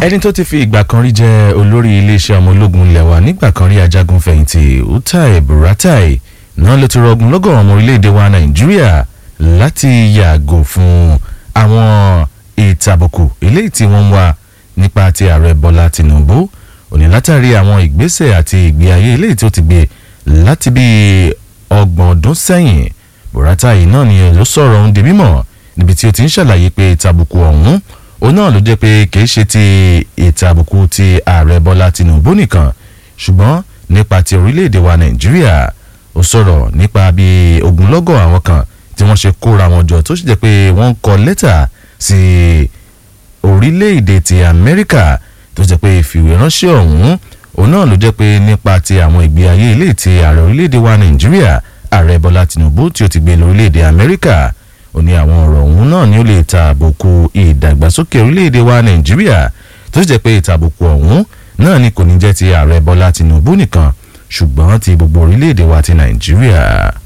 ẹni tó ti fi ìgbà kan rí jẹ́ olórí iléeṣẹ́ ọmọ ológun ilẹ̀ wa nígbà kan rí ajagun fẹ̀yìntì utai buratai náà ló ti rọgùn lọ́gọ̀ ọmọ orílẹ̀-èdè wa nàìjíríà láti yàgò fún àwọn ìtàbùkù eléyìí tí wọ́n ń wá nípa ti ààrẹ bọ́lá tìǹbù òní látàrí àwọn ìgbésẹ̀ àti ìgbé ayé eléyìí tó ti gbé láti bí ọgbọ̀n ọdún sẹ́yìn buratai náà ni ló sọ̀rọ̀ ohun di mímọ̀ níbi tí ó ti ń ṣàlàyé pé ìtàbùkù ọ̀hún òun náà ló jẹ́ pé kìí ṣe ti ìtàbùkù ti ààrẹ bọ́lá tìǹbù nìkan ṣùgbọ́n nípa ti orílẹ̀-èdè wa nàìjíríà ó sọ̀rọ̀ nípa bí ogunlọ́gọ̀ àwọn kan tí wọ́n ṣe kóra wọn jọ tó sì jẹ́ pé wọ́n ń kọ lẹ́tà sí orílẹ̀-èdè ti amẹ́ríkà tó jẹ́ pé ìfìwéránṣẹ́ ọ̀hún òun náà ló jẹ́ pé nípa ti àwọn ìgbé ayé ilé ti ààrẹ orílẹ̀-èdè wa nàìjíríà ààrẹ bọ́lá tìǹbù tí ó ti gbé lórílẹ̀-èdè amẹ́ríkà ó ní àwọn ọ̀rọ̀ ọ̀hún náà ni ó lè ta àbùkù ìdàgbàsókè orílẹ̀-èdè wa nàìjíríà tó sì jẹ́ pé ìtàbùkù ọ̀hún náà ni kò ní jẹ́ ti ààrẹ bọ́lá tìǹbù nìkan ṣùgbọ́n ti gbogbo orílẹ̀-èdè wa ti nàìjíríà.